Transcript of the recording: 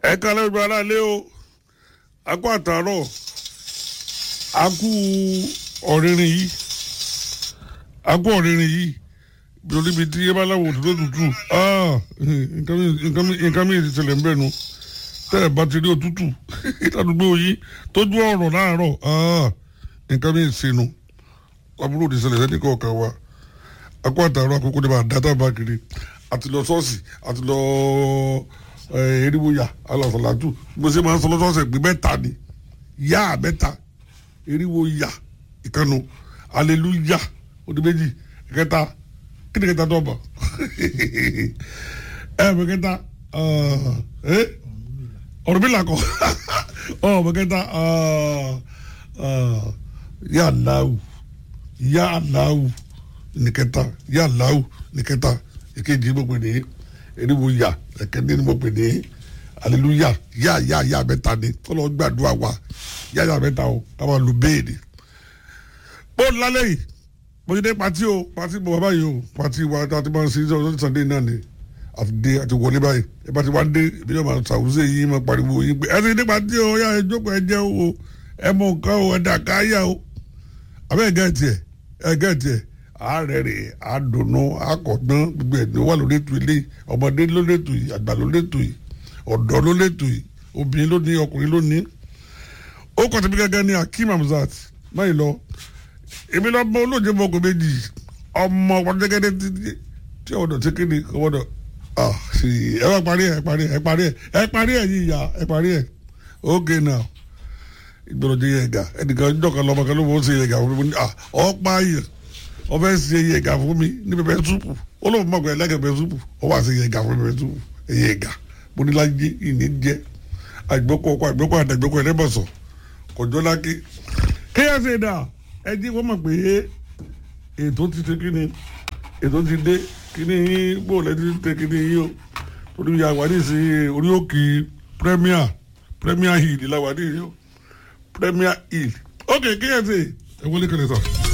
ẹ kálẹ̀ gbogbo aráalé o a kú àtàárọ̀ a kú ọ̀rìnrìn yìí a kú ọ̀rìnrìn yìí lórí ibi tí yébá láwọ̀ òtútù tutù nǹkan mi ti ṣẹlẹ̀ ń bẹ̀ nu tẹ́lẹ̀ bá ti rí òtútù ìtàdúgbò yìí tójú ọ̀rọ̀ láàárọ̀ nǹkan mi ṣe nu àbúrò ti ṣẹlẹ̀ sẹ́ni kọ̀ọ̀kan wa a kú àtàárọ̀ àkókò ní bá a dáta bá kiri àti lọ ṣọ́ọ̀ṣì àti lọ eriwoya alọsọlátù bó ṣe máa ń sọ lọ́sọ̀ọ̀sẹ̀ pé mẹ́ta ni yá mẹ́ta eriwoya ìkànnù aleluya odi méjì kẹta kíni kẹta tó bọ̀ ẹ bẹ kẹta ẹ ọ̀rọ̀ mi là kọ́ ọ bẹ kẹta yá aláwù yá aláwù ní kẹta yá aláwù ní kẹta èkejì gbogbo nìyí eriwo ya ẹkẹni ni mo pè ní aleluya yá yá yá mẹ́ta ni kọlọ gbàdúrà wa yá yá mẹ́ta o káwọn lu béèni. bó lálẹ́ yìí mo ti dé pati o pati mo bàbá yìí o pati wa àti máa ń sin ọjọ́ sànńdé náà ni àti dé àti wọlé báyìí ẹ bá ti wá dé ibi yóò máa ṣàwùsẹ̀ yìí máa pariwo yìí pé ẹ ti dé pati o yá ẹ jókòó ẹ jẹ́ o ẹ mọ nǹkan o ẹ dà ká yá o àbẹ́ ẹ gẹ́ẹ̀tì ẹ ẹ gẹ́ẹ̀tì ẹ àárẹ̀ rẹ̀ àdùnnú àkọ̀dán gbogbo ẹ̀ ní wà lórí ètò ilé ọmọdé ló létò yìí àgbà ló létò yìí ọ̀dọ́ ló létò yìí obìnrin ló ní ọkùnrin ló ní. ó kọ́ tẹ̀mí gẹ́gẹ́ ní Akeem Hamzat báyìí lọ èmi lọ bọ olóòjé mọ́kò méjì ọmọ ọ̀pọ̀lọpọ̀ tí ọ̀dọ̀ tí kéde ọ̀dọ̀ ẹ bá parí ẹ ẹ parí ẹ ẹ parí ẹ ẹ parí ẹ yìí yá ẹ parí ẹ okay now ìgbọ̀dọ̀ jẹ yẹ̀gà ẹnìkan jọ̀kan lọ́mọ kan ló wọ́n ṣe yẹ̀gà fún mi ọ̀pá yẹn wọ́n fẹ́ ṣe yẹ̀gà fún mi ní pẹpẹ súpù ó lóun mọ̀ pé ẹlẹ́gẹ̀ pẹpẹ súpù ó wà ṣe yẹ̀gà fún pẹpẹ súpù yẹ̀gà mo ní láyé ìní jẹ́ àgbẹ̀kọ̀ ọkọ̀ àgbẹ̀kọ̀ àdàgbẹ̀kọ̀ ẹlẹ́bọ̀sọ̀ kọjọ́ lákè. kéèyàn ṣe dà ẹ jí wọ́n mọ̀ pé ètò ti ṣe kí ni ètò ti dé kí ni bó lẹ́ ti ṣe kí ni yín o torí àwárí sí orí òkè premier premier hill làwárí yìí o premier hill ok kéèyàn ṣe ẹ wọlé kẹlẹ sọ.